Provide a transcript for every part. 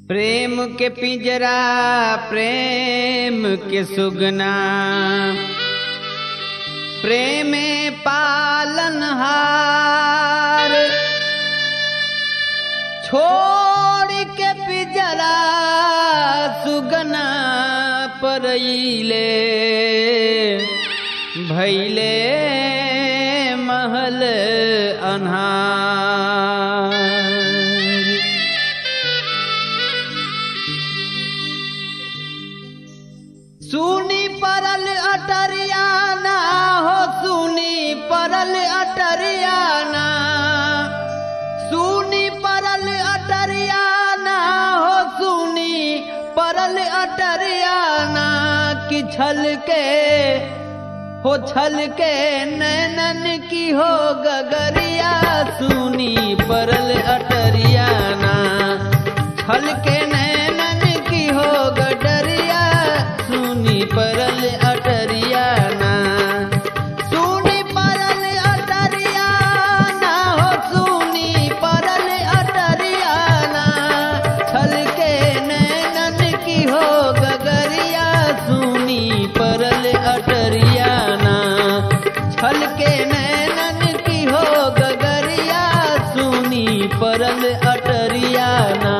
प्रेम के पिंजरा प्रेम के सुगना प्रेम पालनहार छोड़ के पिंजरा सुगना परईले भैले महल अन्हार सुनी परल अटरियाना हो सुनी परल अटरियाना सुनी परल अटरियाना हो सुनी परल अटरियाना कि छल के हो छल के नैनन की हो गगरिया सुनी परल अटरियाना छल के नैनन की हो गडरिया सुनी परल अटरियाना सुनी परल अटरियाना हो सुनी परल अटरियाना छल के नैनन की हो गगरिया सुनी परल अटरियाना छल के नैनन की हो गगरिया सुनी परल अटरियाना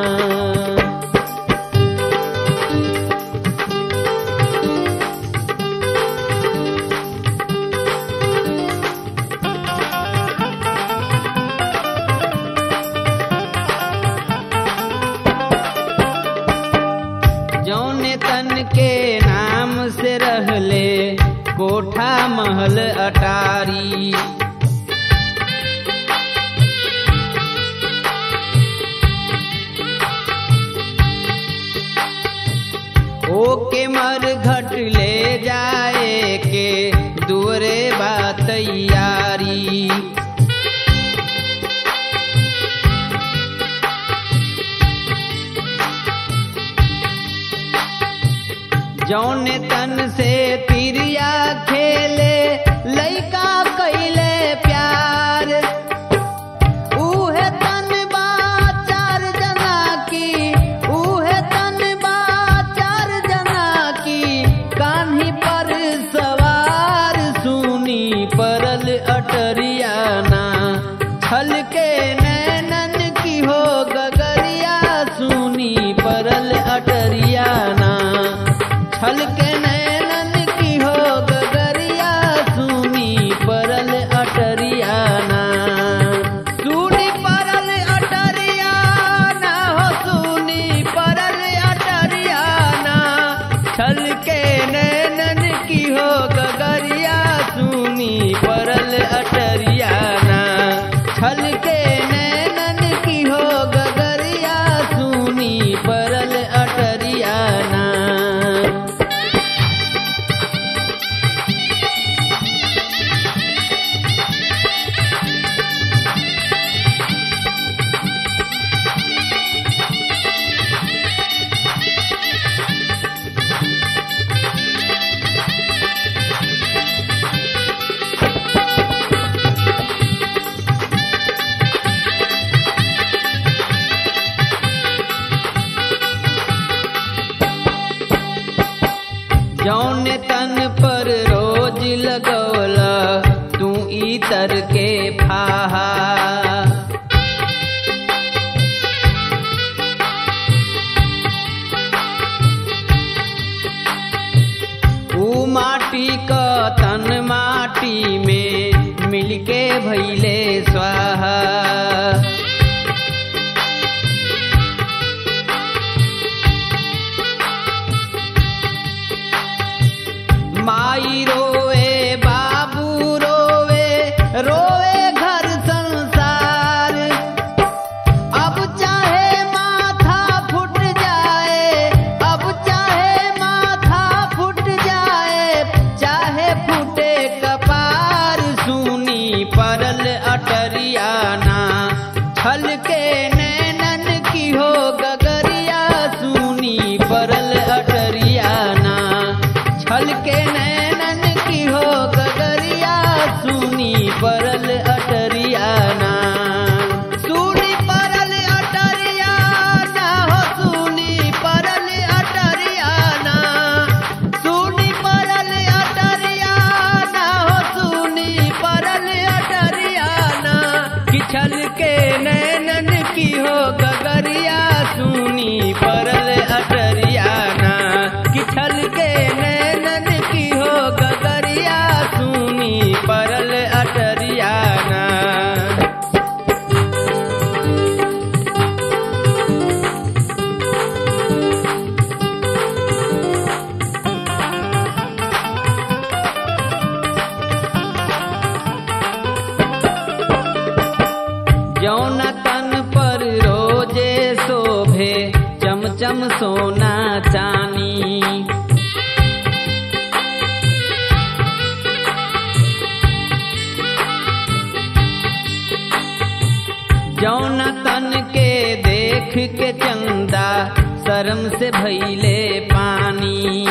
जौने तन के नाम से रहले कोठा महल अटारी ओके मर घट ले जाए के दूरे बा तैयारी जौने तन से तिरिया खेले लइका कैले प्यार उहे तन बा चार जना की उहे तन बा चार जना की कान्ही पर सवार सुनी परल अटरियाना छल के नैनन की हो गगरिया सुनी परल अटरियाना छल के नैनन की हो गगरिया सुनी परल अटरियाना सुनी परल अटरियाना हो सुनी परल अटरियाना छल के नैनन की हो गगरिया सुनी परल अटरियाना छल के नैनन की हो गगरिया सुनी परल अटरियाना जौन तन पर रोज लगौला तू इतर के फाहा ऊ माटी क तन माटी में मिलके भैले स्वाहा माई रोवे बाबू रोवे रोवे घर संसार अब चाहे माथा फुट जाए अब चाहे माथा फुट जाए चाहे फूटे कपार सुनी परल अटरियाना छल के नैनन की हो गगरिया सुनी परल अटरियाना छल के नैनन की हो गगरिया सुनी परल अटरियाना सुनी परल अटरियाना हो सुनी सोना चानी जौना तन के देख के चंदा शर्म से भैले पानी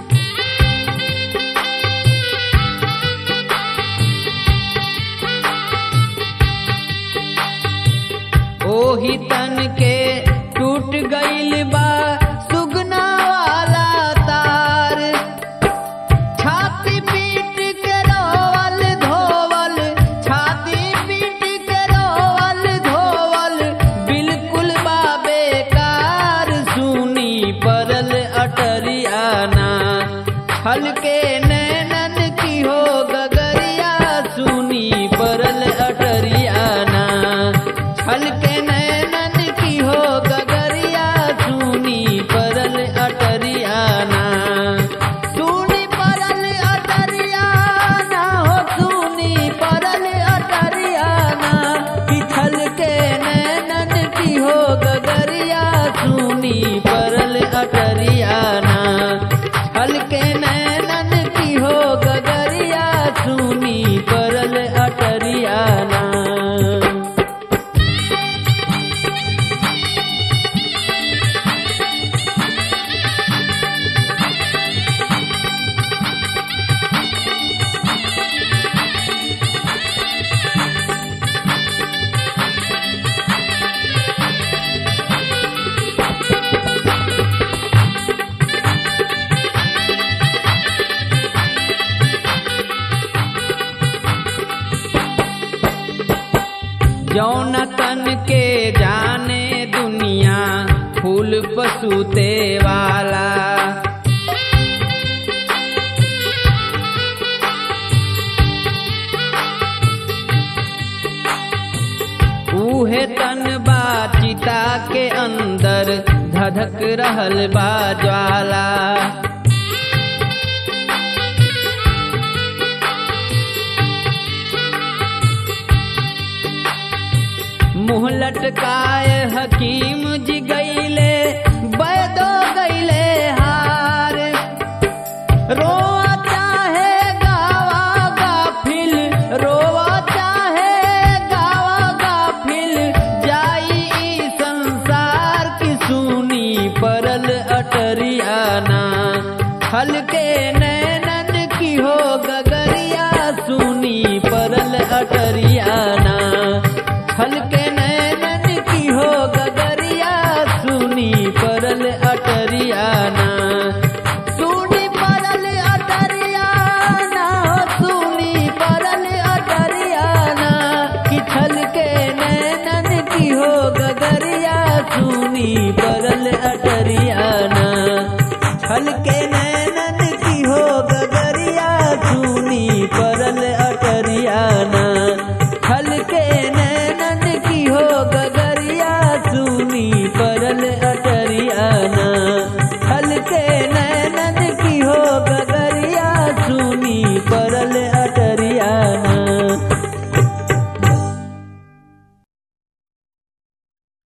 ओही तन के टूट गईल बा सुगना वाला तार छाती पीट के रोवल धोवल छाती पीट के रोवल धोवल बिल्कुल बा बेकार सुनी परल अटरियाना हल्के नैनन की हो गगरिया सुनी परल अटरियाना हल्के नैनन की हो गगरिया सुनी परल अटरियाना सुनी परल अटरियाना हो सुनी परल अटरियाना पिछल के नैनन की हो गगरिया सुनी परल अटरियाना हल्के नैनन की हो गगरिया सुनी परल अटरियाना जौन तन के जाने दुनिया फूल पसूते वाला उहे तन बा चिता के अंदर धधक रहल बा ज्वाला मुँह लटकाए हकीम जी गईले बैदो गईले हार रो